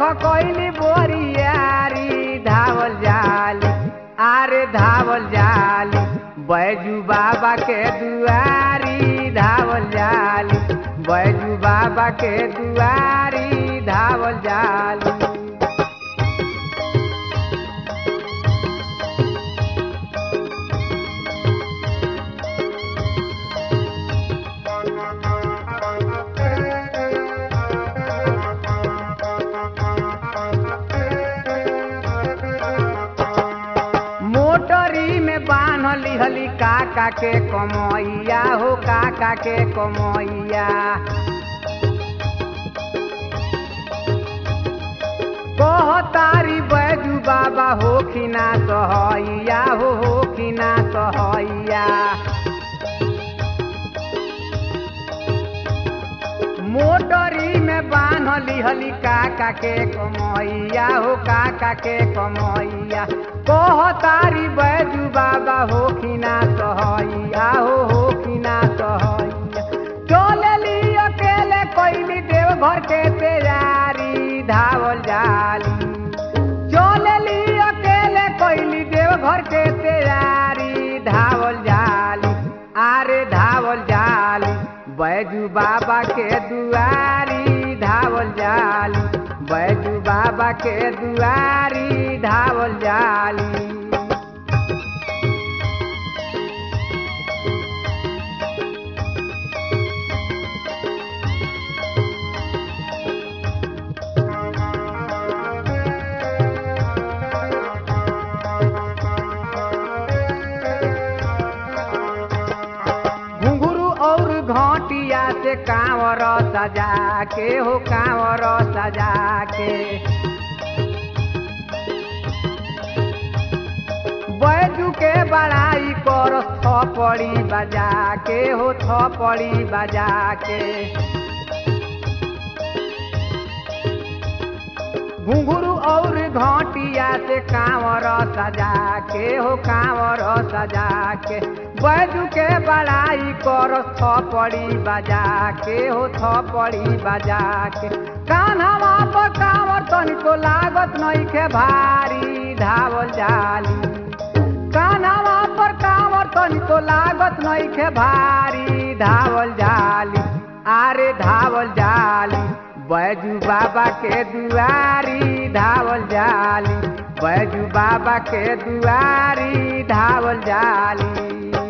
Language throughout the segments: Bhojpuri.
कैली बोरियारी धावल जाली आरे धावल जाली बैजू बाबा के दुआरी धावल जाली बैजू बाबा के दुआरी धावल जाली मोटरी में बान्हली हली काका के कमैया हो काका के कमैया कहतारी बैजू बाबा हो खिना सहैया हो हो खिना सहैया मोटरी में बान्हली हली काका के कमैया हो काका के कमैया कहतारी बैजू बाबा हो खिना सहैया हो हो खिना सहैया चलेली अकेले कैली देव घर के तैयारी धावल जाली चलेली अकेले कैली देव घर के तैयारी धावल जाली आरे धावल जाली बैजू बाबा के दुआरी धावल जाली बैजू बाबा के दुआरी धावल जाली घुंघरू और घाटिया से कांवर सजा के हो कांवर सजा के बैजू के बड़ाई कर थपड़ी बजा के हो थपड़ी बजा के घुंघरू और घाटिया से कांवर सजा के हो कांवर सजा के बैजू के बड़ाई कर थपड़ी बजा के हो थपड़ी बजा के कान्हवा पर कांवर तनिको लागत नइखे भारी धावल जाली कान्हवा पर कांवर तनिको लागत नइखे भारी धावल जाली आरे धावल जाली बैजू बाबा के दुआरी धावल जाली बैजू बाबा के दुआरी धावल जाली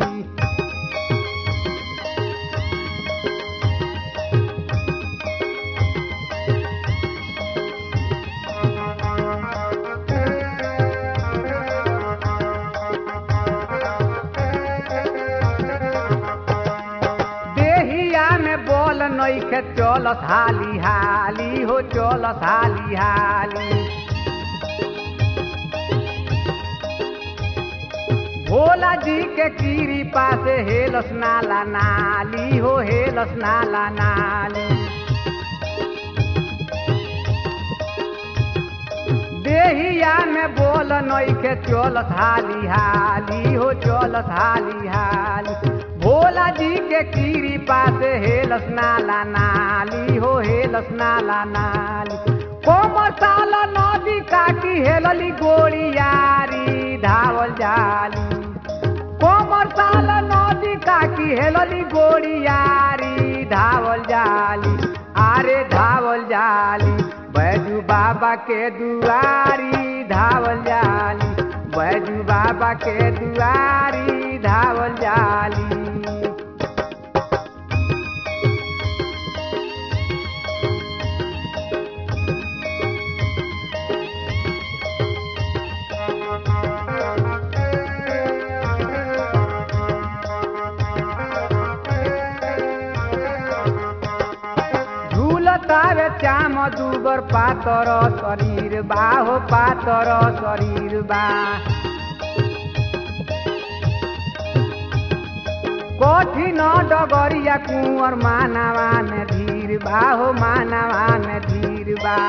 देहिया में बोल नइखे चलत हाली हाली हो चलत हाली हाली भोला जी के कीरी पासे हेलस नाला नाली हो हेलस नाला नाली देहिया में बोल नइखे चलत हाली हाली हो चलत हाली हाली भोला जी के कीरी पासे हेलस नाला नाली हो हेलस नाला नाली कोमर साल नदी काटी हेलली गोड़ियारी धावल जाली कोमर साल नदी काटी हेलली गोड़ियारी धावल जाली आरे धावल जाली बैजू बाबा के दुआरी धावल जाली बैजू बाबा के दुआरी धावल जाली झूलतावे चाम दुबर पातर शरीर बा हो पातर शरीर बा कठिन डगरिया कुंवर मानवा में धीर बा हो मानवा में धीर बा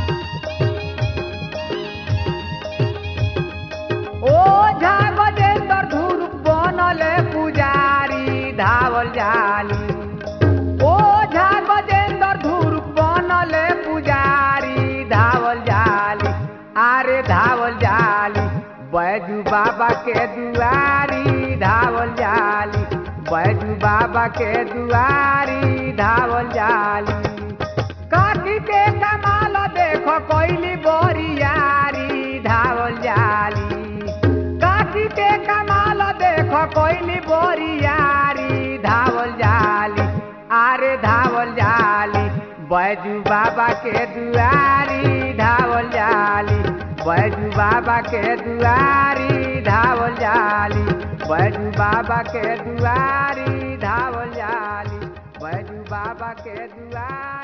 ओ झा गजेंद्र धुर बनले पुजारी धावल जाली ओ झा गजेंद्र धुर बनले पुजारी धावल बाबा के दुआरी धावल जाली काटी के कमाल देखो कोइली बोरियारी धावल जाली काटी के कमाल देखो कोइली बोरियारी धावल जाली आरे धावल जाली बैजू बाबा के दुआरी धावल जाली बैजू बाबा के दुआरी धावल जाली बैजू बाबा के दुआरी धावल जाली बैजू बाबा के दुआरी